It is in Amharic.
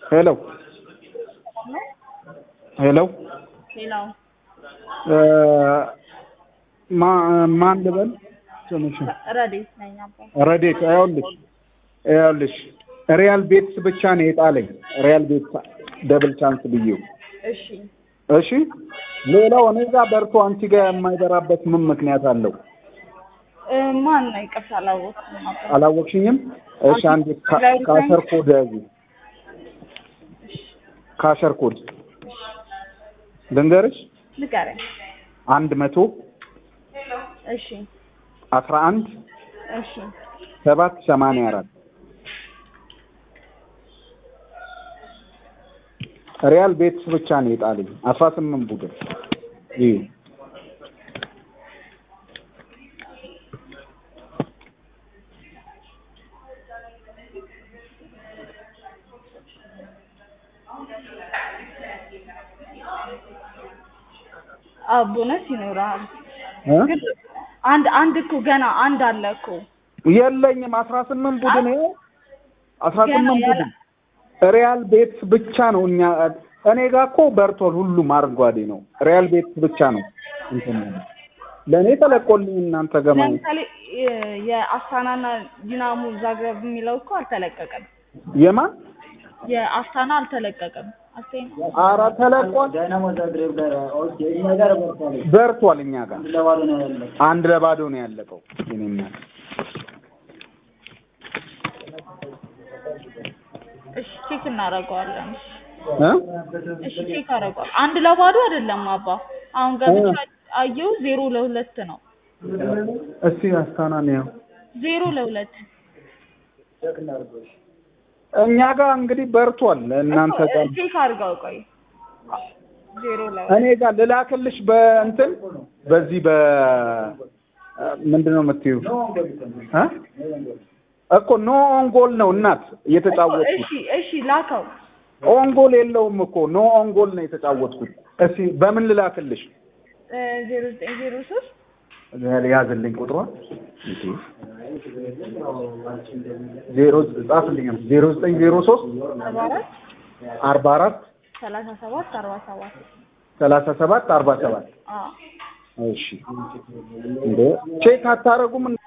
ሄሎ ሄሎ ሌላው ማን ልበል ስምሽን? ረዴት ነኝ አባ። ረዴት ይኸውልሽ ይኸውልሽ ሪያል ቤትስ ብቻ ነው የጣለኝ ሪያል ቤትስ ደብል ቻንስ ብዬው እሺ እሺ ሌላው እኔ ጋር በርቶ አንቺ ጋር የማይበራበት ምን ምክንያት አለው? እ፣ ማን ነው? ይቅርታ አላወቅኩም አባ። አላወቅሽኝም? እሺ አንድ ካ- ካሸር ኮድ ያዙ። ካሸር ኮድ ልንገርሽ ንገረኝ። አንድ መቶ እሺ አስራ አንድ እሺ ሰባት ሰማንያ አራት ሪያል ቤትስ ብቻ ነው የጣለኝ አስራ ስምንት ቡድን ይህ አዎ ቦነስ ይኖራል። እ? ግን አንድ አንድ እኮ ገና አንድ አለ እኮ የለኝም አስራ ስምንት ቡድን ይኸው አስራ ገና ስምንት ያለ- ቡድን ሪያል ቤትስ ብቻ ነው እኛ እኔ ጋር እኮ በርቷል ሁሉም አረንጓዴ ነው ሪያል ቤትስ ብቻ ነው እንትን ያለው። ለእኔ ተለቆልኝ እናንተ ገማ ለምሳሌ የ- የአስታናና ዲናሞ ዛግረብ የሚለው እኮ አልተለቀቀም። የማን የአስታና አልተለቀቀም። አስቴና አረ ተለቋል ዳይናሞ ዛግሬብ ጋር ኦኬ፣ እኛ ጋር በርታለ በርቷል እኛ ጋር ለባዶ ነው ያለው። አንድ ለባዶ ነው ያለቀው የኔና እሺ ቼክ እናደርገዋለን። እ እሺ ቼክ አደርገዋለሁ። አንድ ለባዶ አይደለም አባ። አሁን ገብቼ አየሁ ዜሮ ለሁለት ነው። እስቲ አስታና ነው ዜሮ ለሁለት እኛ ጋር እንግዲህ በርቷል እናንተ እኮ፣ ጋር ቼክ አድርገው ቆይ። ዜሮ ለሁለት እኔ ጋር ልላክልሽ በእንትን በዚህ በ ምንድን ነው የምትይው እ እኮ ኖ ኦንጎል ነው እናት እየተጫወትኩት እሺ እሺ ላከው። ኦንጎል የለውም እኮ ኖ ኦንጎል ነው የተጫወትኩት እስቲ በምን ልላክልሽ ዜሮ ዘጠኝ ዜሮ ሶስት ያዝልኝ ቁጥሯ ዜሮ ጻፍልኝ ዜሮ ዘጠኝ ዜሮ ሶስት አርባ አራት አርባ አራት ሰላሳ ሰባት አርባ ሰባት ሰላሳ ሰባት አርባ ሰባት አዎ እሺ እንዴ ቼክ አታረጉም